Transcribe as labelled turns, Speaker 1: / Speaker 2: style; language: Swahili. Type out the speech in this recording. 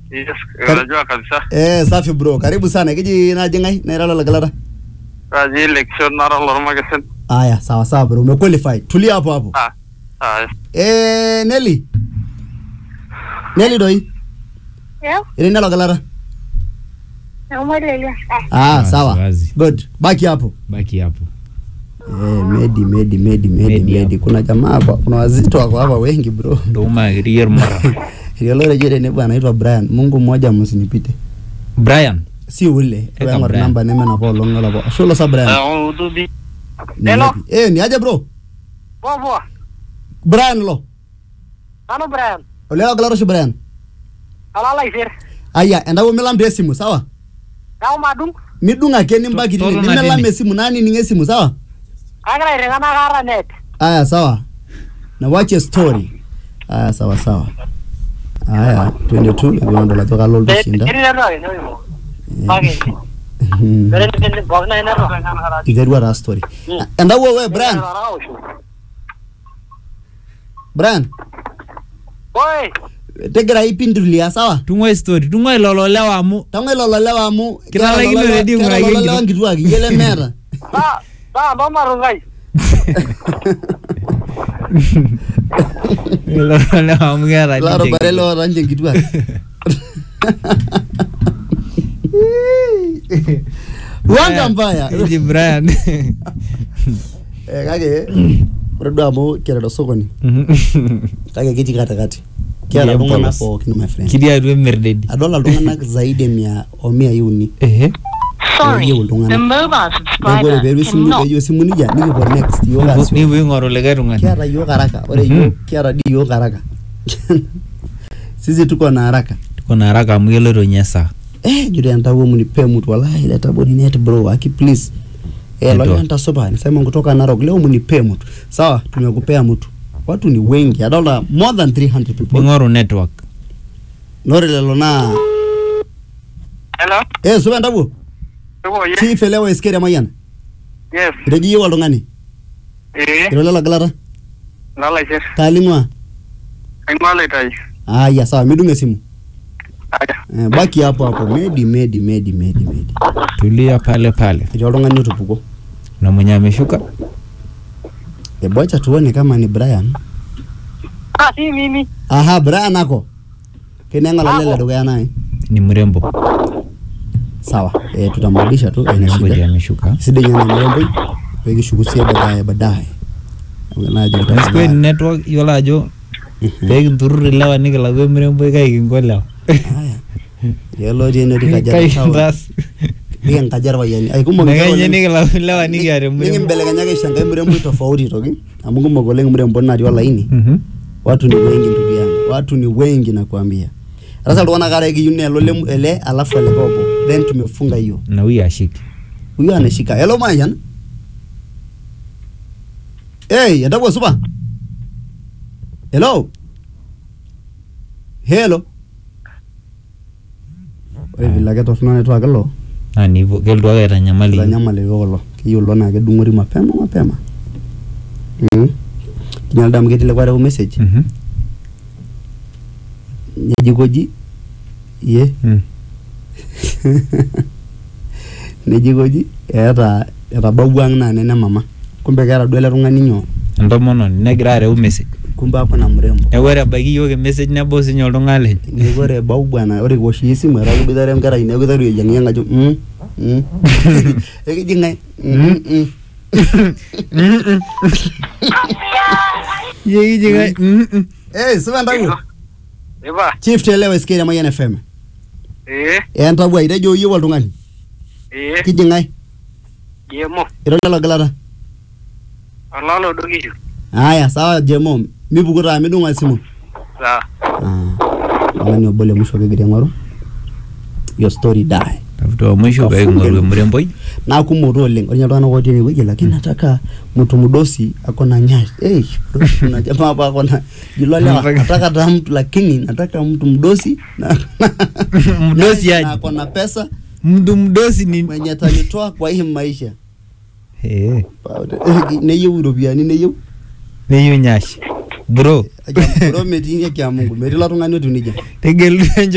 Speaker 1: Yes, unajua kabisa.
Speaker 2: Eh, safi bro. Karibu sana. Kiji naje ngai nairala lagalata.
Speaker 1: Kaji election nara lormakesen.
Speaker 2: Aya, sawa sawa bro. Umequalify. Tulia hapo hapo.
Speaker 1: Ah. Ah.
Speaker 2: Eh, Nelly. Nelly doi.
Speaker 3: Yeah,
Speaker 2: Ile nalo galata.
Speaker 3: naumwelelia.
Speaker 2: Ah,
Speaker 4: Wazi,
Speaker 2: sawa.
Speaker 4: wazi.
Speaker 2: Good. Baki hapo.
Speaker 4: baki hapo
Speaker 2: Eh, Medi Medi Medi Medi
Speaker 4: Medi
Speaker 2: Medi.
Speaker 4: hapo.
Speaker 2: Kuna jamaa hapa, kuna wazito wako hapa wengi bro.
Speaker 4: ndoumagirier mara
Speaker 2: Ile lore jere ne bwana anaitwa Brian. Mungu mmoja msinipite.
Speaker 4: brian
Speaker 2: Si ule.
Speaker 4: Eka
Speaker 2: Wewe ngor
Speaker 4: Brian.
Speaker 2: namba neme na po longa la po. Sholo sa Brian.
Speaker 1: A'udhu bi
Speaker 2: Ni
Speaker 1: Hello.
Speaker 2: yapi? Eh, ni aje bro?
Speaker 1: Poa poa.
Speaker 2: Brian lo.
Speaker 1: Ano Brian?
Speaker 2: Ole galata shi Brian.
Speaker 1: Alala isir.
Speaker 2: Aya, enda wo melam de simu, sawa?
Speaker 1: Kau madung.
Speaker 2: midung ake nimbaki tine
Speaker 4: Tolo na
Speaker 2: nimelam
Speaker 4: dini.
Speaker 2: esimu nani ninge simu sawa
Speaker 1: Agira irengana kara net.
Speaker 2: aya sawa na wache story aya sawa sawa aya twende tu ikiwandola to kalo lushinda
Speaker 1: Eri nero ake nyo. Bage. Eri nero bog na nero.
Speaker 2: iterua taa story
Speaker 1: Mm.
Speaker 2: endawo we brian brian
Speaker 1: Oi.
Speaker 2: tegira ipindulia sawa
Speaker 4: tung'ua story tung'ua ilolo lewa amu
Speaker 2: tango ilolo lewa amu
Speaker 4: Kilalakino ready ng'uraki
Speaker 2: lewa
Speaker 4: enkitok.
Speaker 2: nkituak iyiele meeta
Speaker 1: Sa sa ndo marungai.
Speaker 4: ilolo lewa amu keeta
Speaker 2: laro
Speaker 4: ninche
Speaker 2: bare
Speaker 4: kitu.
Speaker 2: loota nche nkituak wanga mbaya
Speaker 4: Eji brian
Speaker 2: Eh, kake ore duo amu kiata sokoni kake ketii katikati kiata
Speaker 4: Kitii
Speaker 2: iltung'anak
Speaker 4: empolos.
Speaker 2: pookin my friend
Speaker 4: kitii atua emirdedi
Speaker 2: adol iltung'anak zaidi ya mia o mia uni
Speaker 4: ehe
Speaker 3: Sorry,
Speaker 2: Eyieu iltung'anak.
Speaker 3: the mobile
Speaker 2: neeku ore
Speaker 3: subscriber
Speaker 2: peeru esimu
Speaker 3: cannot
Speaker 2: peejo esimu nija nikipuo next yiok
Speaker 4: Nipu-
Speaker 2: asio
Speaker 4: nipuo aing'oru likae tung'ani
Speaker 2: kiata yiok haraka ore
Speaker 4: Mhm.
Speaker 2: yiok kiata di yiok haraka sisi tuko na haraka
Speaker 4: tuko na haraka amu keloito nye saa
Speaker 2: eh jure entawuo munipe mtu wallahi leta body net bro aki please eh
Speaker 4: Ndio.
Speaker 2: lolo entasupa nisema kutoka Narok leo munipe mtu sawa tumekupea mtu watu ni wengi adolta more than 300 people
Speaker 4: ning'oru network
Speaker 2: nore lelo naa
Speaker 1: Hello.
Speaker 2: eh supa entawuo
Speaker 1: Tuko ye.
Speaker 2: chief elewa iskere mayian
Speaker 1: Yes.
Speaker 2: iteji yiok oltung'ani
Speaker 1: Eh.
Speaker 2: iro lelo gilata
Speaker 1: Lala isir.
Speaker 2: taaling'ua
Speaker 1: Aing'ua laitai.
Speaker 2: aya sawa midung esimu
Speaker 1: Aya.
Speaker 2: eh, baki hapo hapo medi medi medi medi medi
Speaker 4: tulia pale pale
Speaker 2: etii oltung'ani otupuko
Speaker 4: na mwenye ameshuka
Speaker 2: ebocha tuone kama ni Brian
Speaker 1: Ah, si mimi.
Speaker 2: aha Brian ako kineng'ola lele
Speaker 1: Ako.
Speaker 2: dukuya naye
Speaker 4: ni mrembo
Speaker 2: sawa eh, tutamrudisha tu ina
Speaker 4: mrembo ndiye
Speaker 2: shida
Speaker 4: ameshuka
Speaker 2: sidai nyana mremboi pekishukusie baadaye baadaye najo
Speaker 4: Nasikia ni network yiolo ajo pekinturrur ilewa nikilau emiremboi kai kinko lewa
Speaker 2: yiolo tie netii
Speaker 4: kai
Speaker 2: kajiado town
Speaker 4: kintaas
Speaker 2: nikinkaja irpayiani ai kumok
Speaker 4: nekenye
Speaker 2: oleng.
Speaker 4: nikilau ilewa nikiata emurembo
Speaker 2: nikimbelekenyaki aisho enkae mremboi tofauti toki amu kumok oleng mrembo natii olaini
Speaker 4: Mhm.
Speaker 2: watu ni wengi ndugu yangu watu ni wengi nakwambia sasa iltung'anak are kiyieu nelo lem- ele alafu ele obo then tumefunga hiyo
Speaker 4: na huyu ashiki
Speaker 2: huyo anashika hello mayan hey endapo supa hello hello ore vile ake torrono network ilo
Speaker 4: naa nivo kelotu ake aitanyamal iyiok.
Speaker 2: itanyamal ilo kulo keyieu ilo naa kedung'ori mapema mapema mm. kinyal damu ketii lekwa reu message
Speaker 4: Mhm.
Speaker 2: nejikoji ye
Speaker 4: Mm.
Speaker 2: nejikoji eeta etabawua ang naa nene mama kumbe keeta duo ele tung'ani nyoo
Speaker 4: entomononi negira areu message
Speaker 2: kumbe akuna mrembo
Speaker 4: neeku ore ebaiki yiok emessage nebo sinye oltung'ani lenye
Speaker 2: neeku ore bau bwana ore kiwosh iyie esimu etaa kiboitare enkerai neeku iteru aiyiang'iyang ajo mm, mm. ekiji ng'ae mm, mm.
Speaker 4: Yie kijing'ae mm, mm.
Speaker 2: Eh, sipa entawuo
Speaker 1: Ipa.
Speaker 2: chief telewa isikeri emayian fm
Speaker 1: Eh.
Speaker 2: entawuo itejo iyieu oltung'ani
Speaker 1: Eh.
Speaker 2: kiji ng'ae
Speaker 1: Jemo.
Speaker 2: iro lelo gilata
Speaker 1: Olalo dokishu.
Speaker 2: aya sawa jemo mipuku taa midung'o esimu
Speaker 1: Sawa.
Speaker 2: Ah, oltung'ani obo le musho kigira aing'oru your story die
Speaker 4: tafuta wa mwisho peeking'oru emuremboi
Speaker 2: naa kumok tu oleng ore ninye iltung'anak otii enewueji lakini nataka mtu mdosi ako na nyash hey, bro, kuna jamaa hapa ako na jilo lewa
Speaker 4: Nataka-
Speaker 2: nataka ta mtu lakini nataka mtu mdosi na
Speaker 4: Mdosi
Speaker 2: na
Speaker 4: aje?
Speaker 2: ako na pesa
Speaker 4: mtu mdosi ni
Speaker 2: mwenye atanitoa kwa hii maisha
Speaker 4: Eh,
Speaker 2: Pa- eh, neyieu iropiyiani neyieu
Speaker 4: neyieu nyashi bro
Speaker 2: Aja, bro metii ake ya Mungu metii ilo tung'ani otiu nejia
Speaker 4: tegelu encho